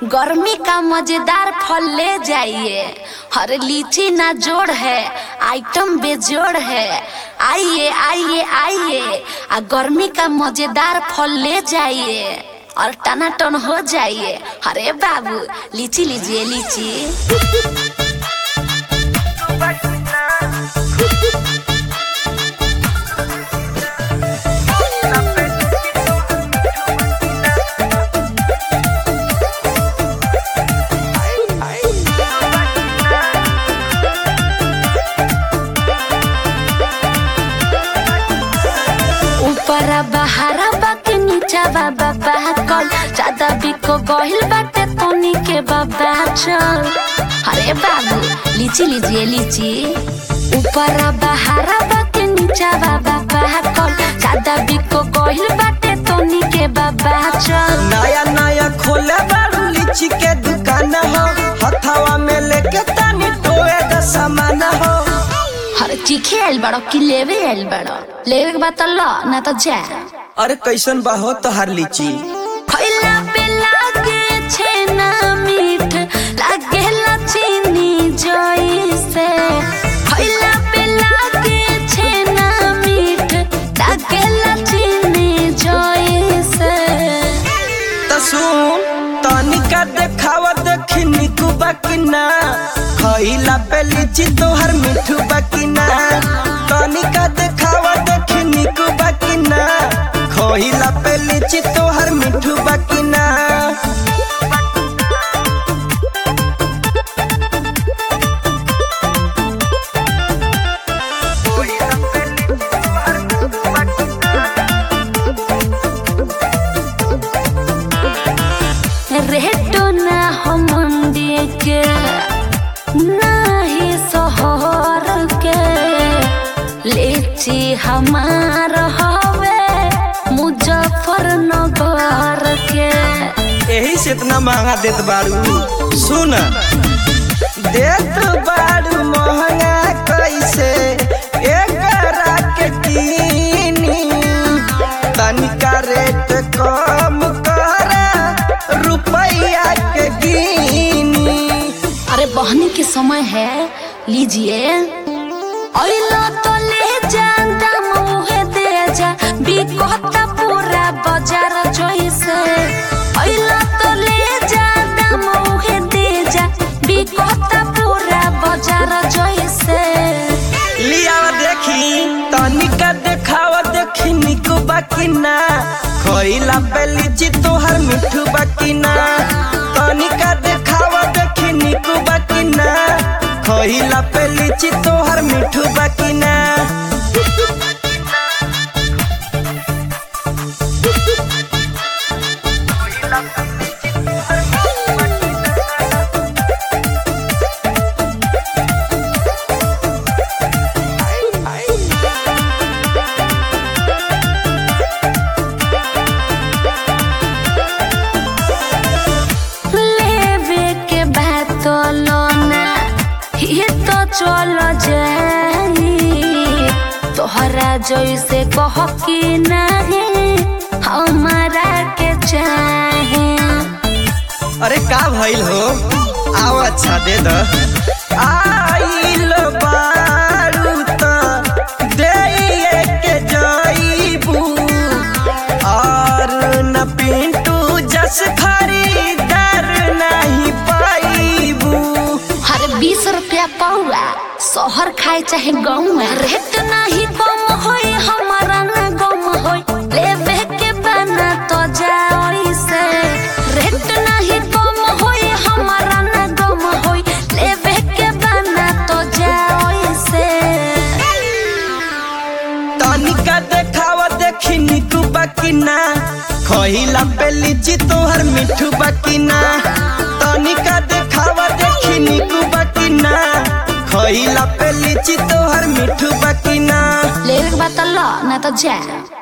गर्मी का मजेदार फल ले जाइए हर लीची ना जोड़ है आइटम बेजोड़ है आइए आइए आइए आ गर्मी का मजेदार फल ले जाइए और टनाटन हो जाइए अरे बाबू लीची लीजिए लीची ऊपर बहारा बाके नीचा बाबा बाकल ज्यादा बिको गहिल बाटे तोनी के बाबा चल अरे बाबू लीची लीजिए लीची ऊपर बहारा बाके नीचा बाबा बाकल ज्यादा बिको गहिल बाटे तोनी के बाबा चल नया नया खोले बारू लीची के दुकान हो हथवा में लेके तानी टोए द सामान हो अरे चीखे आइल बड़ो कि लेवे आइल बड़ो लेवे के बाद तो लो ना तो जा अरे कैसन बा हो तोहार लीची खइला पे लागे छेना मीठ लागेला चीनी जइसे खइला पे लागे छेना मीठ लागेला चीनी जइसे त सुन तनिका देखावा देखी निकू बाकी ना खइला पे लीची तोहार मिठू बाकी ना तनिका देखावा देखी निकू बाकी ना खइला पे लीची तोहार मिठू बाकी ना रेटो ना हो मंडी के नाही शहर के लीची हमार हवे मुजफ्फरनगर के यही से इतना महंगा देत बारू सुन देत बारू महंगा कैसे एकरा के कीनी तनिका रेट कम कर रुपया के गिनी अरे बहनी के समय है लीजिए अइलो तो ले जा दाम उहे दे जा बिकता पूरा बाजार जइसे अइलो तो ले जा दाम उहे दे जा बिकता पूरा बाजार जइसे लिया देखी तनिका देखावा देखी निकू बाकी ना खइला पे लीची तोहर मिठू बाकी ना तनिका देखावा देखी निकू बाकी ना खइला पे लीची तोहर मिठू बाकी ना लेवे के बात तो लोना ये तो चलो जाई तोहरा जैसे कह कि नहीं हमारा के चाहे अरे का भइल हो आओ अच्छा दे द आइल बारू त देइए के जाइबू और न पिंटू जस खरीदार नहीं पाइबू हर बीस रुपया पौआ शहर खाए चाहे गाँव रेट नहीं कम होई हमारा ना गम होई लेवे के बना तो जाओ से रेट नहीं कम होई हमारा ना गम होई लेवे के बना तो जाओ से तनिका देखावा देखी निकू बाकी ना खइला पे लीची तोहर मिठू बाकी ना तनिका देखावा देखी निकू बाकी ना खइला पे लीची तोहर मिठू बाकी ना लेवे के बाद तो लो ना तो जा